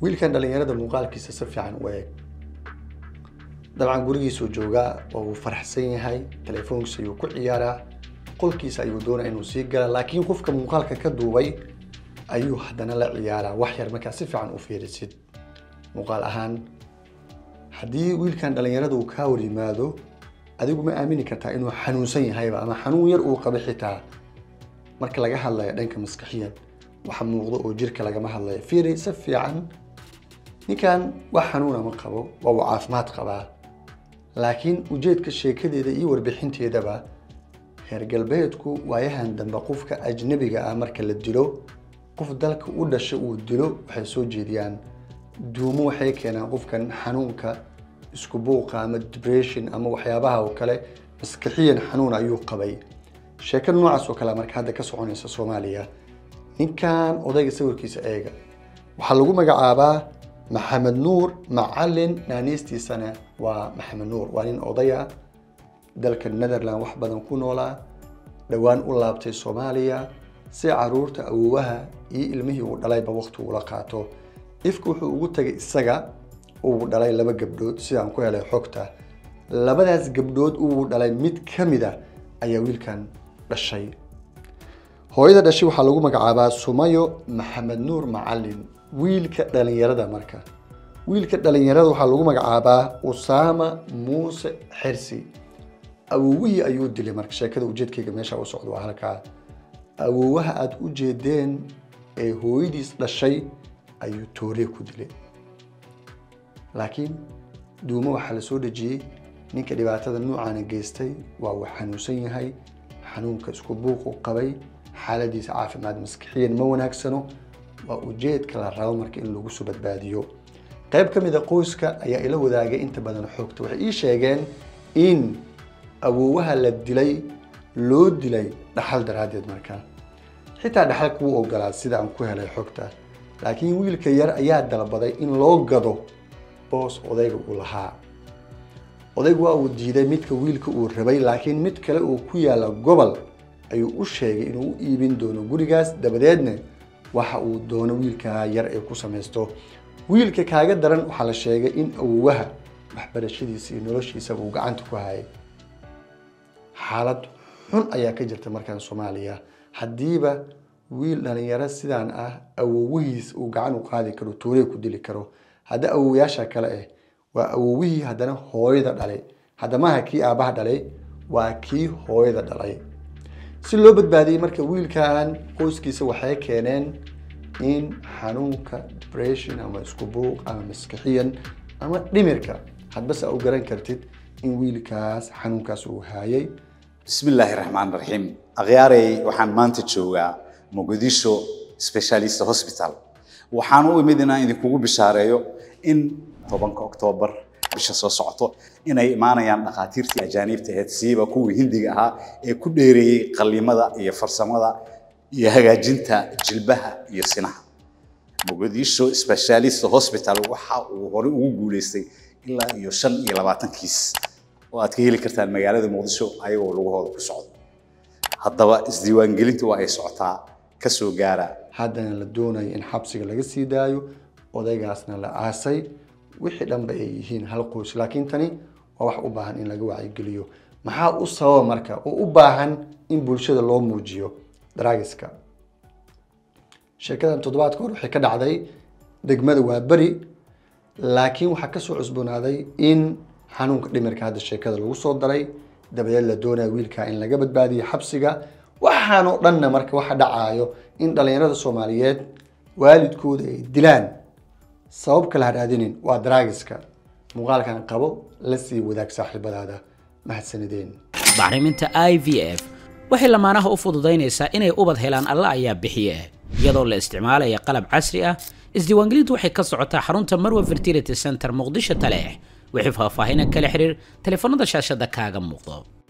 wiilkan dhallinyarada muuqaalkiisa si fiican u eeg dabcan gurigiisuu joogaa oo uu faraxsan yahay telefoonkiisa ayuu ku ciyaaraa qolkiisa ayuu doonaya inuu sii gala laakiin qofka muuqaalka ka duubay ayuu haddana la ciyaaraa wax yar markaa si fiican u fiirisid muuqaal ahaan haddii wiilkan dhallinyarada uu kaa hor yimaado adigu ma aamini kartaa inuu xanuunsan yahayba ama xanuun yar uu qabo xitaa marka laga hadlayo dhanka maskaxiyan waxa muuqdo oo jirka lagama hadlayo fiiri si fiican ninkan wax xanuuna ma qabo waa uu caafimaad qabaa laakiin ujeedka sheekadeeda iyo warbixinteedaba reer galbeedku waayahan dambe qofka ajnabiga ah marka la dilo qof dalka u dhasha uu dilo waxay soo jeediyaan duumo waxay keenaan qofkan xanuunka isku buuqa ama depression ama waxyaabaha oo kale maskaxiyan xanuun ayuu qabay sheeko noocaas oo kale marka hadda ka soconaysa soomaaliya ninkan odayga sawirkiisa eega waxaa lagu magacaabaa maxamed nuur macalin naaniistiisana waa maxamed nuur waa nin odaya dalka netherland wax badan ku noolaa dhowaan u laabtay soomaaliya si caruurta awoowaha iyo ilmihii uu dhalayba waqti ula qaato ifka wuxuu ugu tagay isaga uu dhalay laba gabdhood sidaan ku helay xogta labadaas gabdhood uu dhalay mid ka mid a ayaa wiilkan dhashay hooyada dhashay waxaa lagu magacaabaa sumayo maxamed nuur macalin wiilka dhalinyarada marka wiilka dhalinyarada waxaa lagu magacaabaa usaama muuse xersi awowihii ayuu dilay marka sheekada ujeedkayga meesha u socdo waa halkaa awoowaha aada u jeedeen ee hooyadiis dhashay ayuu toore ku dilay laakiin duumo waxaa la soo dhejiyey ninka dhibaatada noocaana geystay waa uu xanuunsan yahay xanuunka isku buuqu qabay xaaladiisa caafimaad maskixiyan ma wanaagsano waa ujeedka la rabo marka in lagu soo badbaadiyo qayb ka mid a qoyska ayaa ila wadaagay inta badan xoogta waxay ii sheegeen in awoowaha la dilay loo dilay dhaxal daraaddeed markaa xitaa dhaxal kuu ogolaa sida aan ku helay xogta laakiin wiilka yar ayaa dalbaday in loo gado boos odayga uu lahaa odaygu waa uu diiday midka wiilka uu rabay laakiin mid kale uu ku yaalla gobol ayuu u sheegay inuu u iibin doono gurigaas dabadeedna waxa uu doono wiilkaa yar ee ku samaysto wiilka kaaga daran waxaa la sheegay in awowaha waxbarashadiisa iyo noloshiisaba uu gacanta ku hayay xaalad xun ayaa ka jirta markaan soomaaliya haddiiba wiil dhalinyaro sidaan ah awowihiis uu gacan u qaadi karo tuurey ku dili karo hadda awowayaasha kale ah waa awowihii haddana hooyada dhalay hadda maaha kii aabbaha dhalay waa kii hooyada dhalay si loo badbaadiyey marka wiilkan qoyskiisa waxay keeneen in xanuunka depression ama isku buuq ama maskixiyan ama dhimirka hadbase u garan kartid in wiilkaas xanuunkaas uu haayay بسم الله الرحمن الرحيم أغياري وحان مانتا جوغا مقديشو سبيشاليست هوسبيتال وحان او مدينة إذا كوغو بشاريو إن طبانك أكتوبر bisha soo socoto inay imaanayaan dhakhaatiirtii ajaaniibta ahayd siiba kuwii hindiga ahaa ee ku dheereeyey qallimada iyo farsamada iyo hagaajinta jilbaha iyo sinaha muqdisho specialist hospital waxa uu hore ugu guuleystay ilaa iyo shan iyo labaatan kiis oo aad ka heli kartaan magaalada muqdisho ayagoo lugahooda ku socdo haddaba isdiiwaangelintu waa ay socotaa ka soo gaara haddana la doonayo in xabsiga laga sii daayo odaygaasna la aasay wixii dhanba ay yihiin hal qoys laakiin tani waa wax u baahan in laga wacyigeliyo maxaa u sababa marka oo u baahan in bulshada loo muujiyo draagiska sheekadan toddobaadka hore waxay ka dhacday degmada waa beri laakiin waxaa kasoo cusboonaaday in xanuunka dhimirka hadda sheekada lagu soo daray dabadeed la doonaya wiilka in laga badbaadiyo xabsiga waxaan oo dhanna marka waxa dhacaayo in dhallinyarada soomaaliyeed waalidkooda ay dilaan sabab kala hadhaadinin waa draagiska muuqaalkan qabo la sii wadaag saaxiibadaada mahadsanideen bacriminta i v f waxay lamaanaha u fududaynaysaa inay ubad helaan alla ayaa bixiye iyadoo la isticmaalaya qalab casri ah isdiiwaangelintu waxay ka socotaa xarunta marwa fertility center muqdisho taleex wixii faahfaahinan kala xiriir taleefanada shaashada kaaga muuqdo